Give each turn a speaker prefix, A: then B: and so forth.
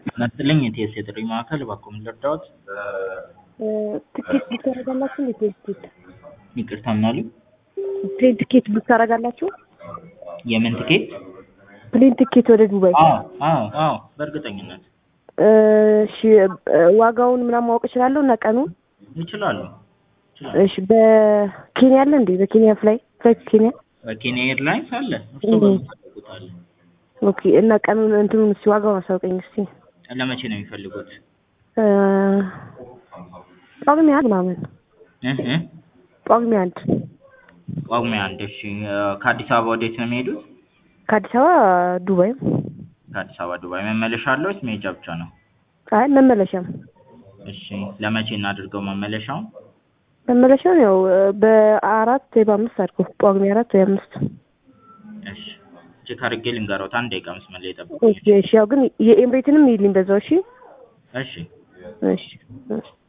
A: ይስጥልኝ የቲኤስ የጥሪ ማዕከል እባክዎ ምን ልርዳዎት?
B: ትኬት ቡክ ታደርጋላችሁ እንዴ? ፕሌን ትኬት
A: ይቅርታ ምን አሉ?
B: ፕሌን ትኬት ቡክ ታደርጋላችሁ?
A: የምን ትኬት?
B: ፕሌን ትኬት ወደ ዱባይ።
A: አዎ አዎ አዎ በእርግጠኝነት
B: እሺ ዋጋውን ምናምን ማወቅ እችላለሁ እና ቀኑን?
A: ይችላሉ ይችላሉ።
B: እሺ በኬንያ አለ እንዴ? በኬንያ ፍላይ ፍላይት ኬንያ?
A: በኬንያ ኤርላይንስ አለ እርስዎ
B: እም።
A: በሚፈልጉት አለ።
B: ኦኬ እና ቀኑን እንትኑን እስኪ ዋጋውን አሳውቀኝ እስኪ።
A: ለመቼ ነው የሚፈልጉት?
B: እ ጳጉሜ አንድ ምናምን
A: እህ እህ
B: ጳጉሜ አንድ
A: ጳጉሜ አንድ እሺ ከአዲስ አበባ ወዴት ነው የሚሄዱት?
B: ከአዲስ አበባ ዱባይ።
A: ከአዲስ አበባ ዱባይ መመለሻ አለው ወይስ መሄጃ ብቻ ነው?
B: አይ መመለሻም
A: እሺ ለመቼ እናድርገው መመለሻውን?
B: መመለሻውን ያው በአራት ወይ በአምስት አድርገው ጳጉሜ አራት ወይ አምስት።
A: እሺ ቼክ አድርጌ ልንገሮት አንድ ደቂቃ መስመር ላይ ጠብቁኝ።
B: እሺ እሺ ያው ግን የኤምሬትንም ይልኝ በዛው እሺ
A: እሺ
B: እሺ እሺ